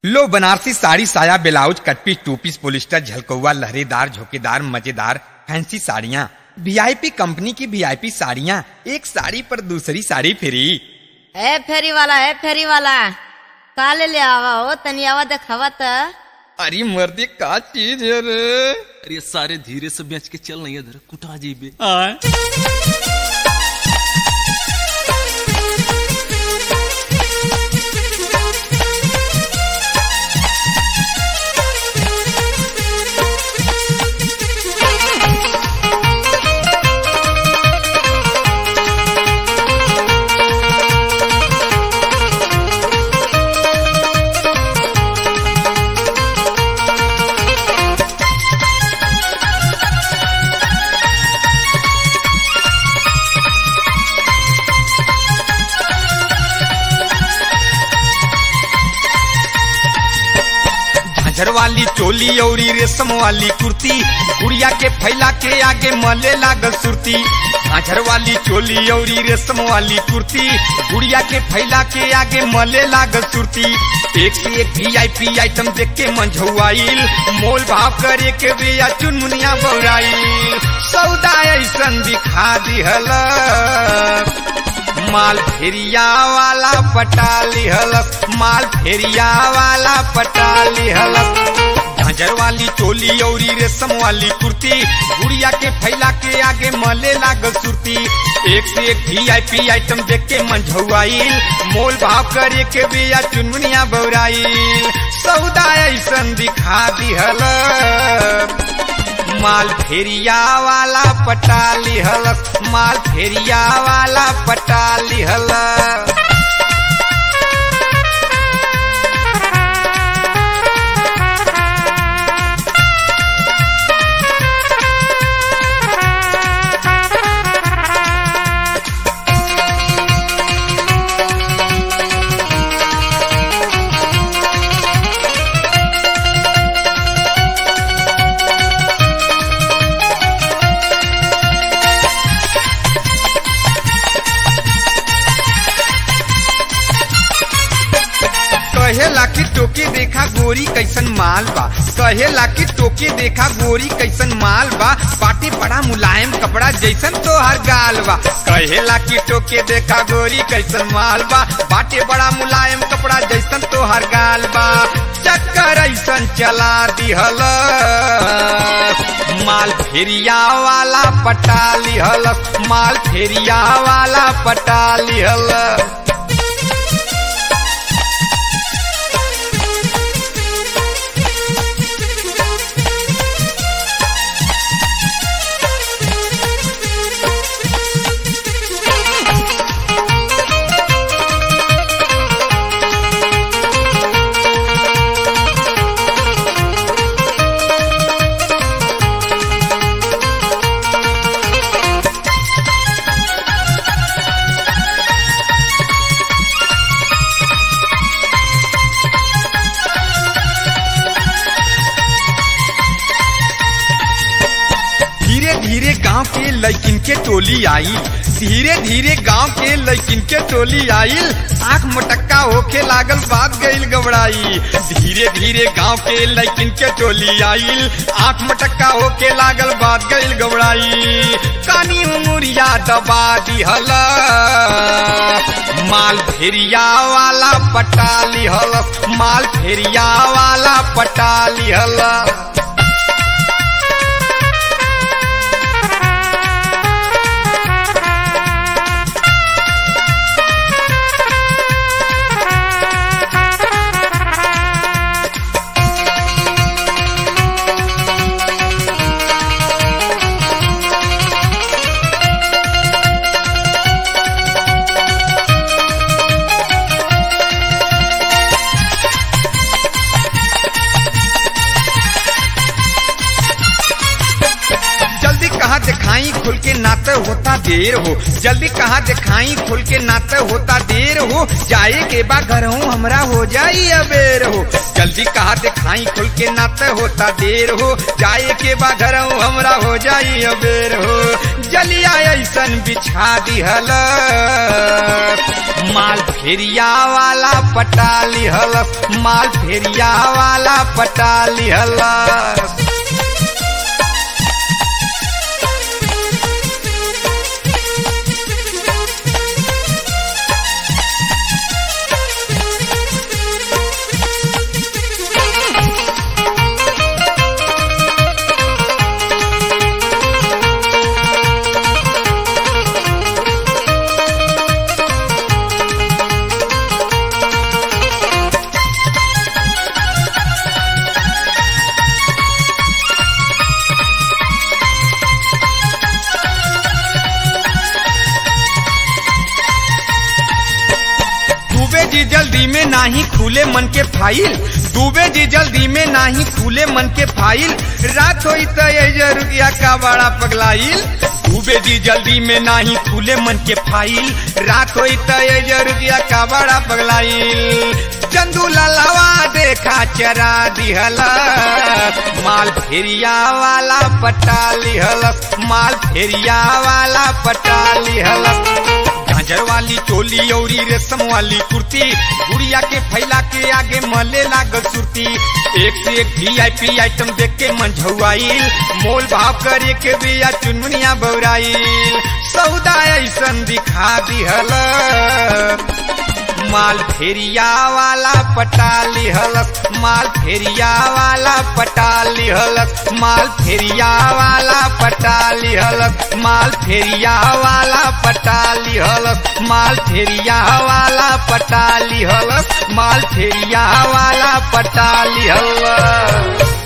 लो बनारसी साड़ी साया blouse cut piece two piece polyester झलकौआ लहरेदार झोकेदार मजेदार फैंसी साड़ियाँ वीआईपी कंपनी की वीआईपी साड़ियाँ एक साड़ी पर दूसरी साड़ी फ्री ए फेरी वाला ए फेरी वाला का ले ले आवा हो तनी आवा देखावा त अरे मर्दी का चीज है रे अरे सारे धीरे से बेच के चल नहीं इधर कुटा जीबे झांझर वाली चोली औरी रेशम वाली कुर्ती गुड़िया के फैला के आगे मले लागल सुरती झांझर वाली चोली औरी रेशम वाली कुर्ती गुड़िया के फैला के आगे मले लागल सुरती एक से एक वीआईपी आइटम देख के मंझुआईल मोल भाव करे के बिया चुनमुनिया बौराईल सौदा ऐसन दिखा दिहल माल फेरिया वाला पटाली हलस माल फेरिया वाला पटाली हलस झांझर वाली चोली औरी रेशम वाली कुर्ती गुड़िया के फैला के आगे मले लागल सुरती एक से एक वीआईपी आइटम देख के मंझुआईल मोल भाव करे के बिया चुनमुनिया बौराईल सौदा ऐसन दिखा दिहल माल फेरिया वाला पटाली हलस माल फेरिया वाला पटाली हलस कहेला कि टोके देखा गोरी कैसन माल बा कहेला कि टोके देखा गोरी कैसन माल बा बाटे बड़ा मुलायम कपड़ा जैसन तो हर गाल बा कहेला कि टोके देखा गोरी कैसन माल बा बाटे बड़ा मुलायम कपड़ा जैसन तो हर गाल बा चक्कर ऐसन चला दिहल माल फेरिया वाला पटाली हलस माल फेरिया वाला पटाली हलस धीरे धीरे गांव के लड़किन के टोली आई धीरे धीरे गांव के लड़किन के टोली आईल आंख मटक्का होके लागल बात गईल गबड़ाई धीरे धीरे गांव के लड़किन के टोली आईल आंख मटक्का होके लागल बात गईल गबड़ाई कानी उमुरिया दबा दिहल माल फेरिया वाला पटाली हल माल फेरिया वाला पटाली हल जल्दी कहा दिखाई खुल के नाते होता देर हो जल्दी कहा दिखाई खुल के नाते होता देर हो जाए के बा घर हूँ हमरा हो जाई अबेर हो जल्दी कहा दिखाई खुल के नाते होता देर हो जाए के बा घर हूँ हमरा हो जाई अबेर हो जलिया ऐसन बिछा दिहल माल फेरिया वाला पटा लिहलस माल फेरिया वाला पटा लिहलस डूबे जी जल्दी में नाही खुले मन के फाइल डूबे जी जल्दी में नाही खुले मन के फाइल रात होई तो ये रुपया का बड़ा पगलाइल डूबे जी जल्दी में नाही खुले मन के फाइल रात होई तो ये रुपया का बड़ा पगलाइल चंदू ललवा देखा चरा दिहला माल फेरिया वाला पटा लिहलस माल फेरिया वाला पटा लिहलस झांझर वाली चोली औरी रेशम वाली कुर्ती गुड़िया के फैला के आगे मले लागल सुरती एक से एक वीआईपी आइटम देख के मन झुआईल मोल भाव करे के बिया चुनमुनिया बौराईल सौदा ऐसन दिखा दिहल माल फेरिया वाला पटा लिहलस माल फेरिया वाला पटा लिहलस माल फेरिया वाला पटा लिहलस माल फेरिया वाला पटा लिहलस माल फेरिया वाला पटा लिहलस माल फेरिया वाला पटा लिहलस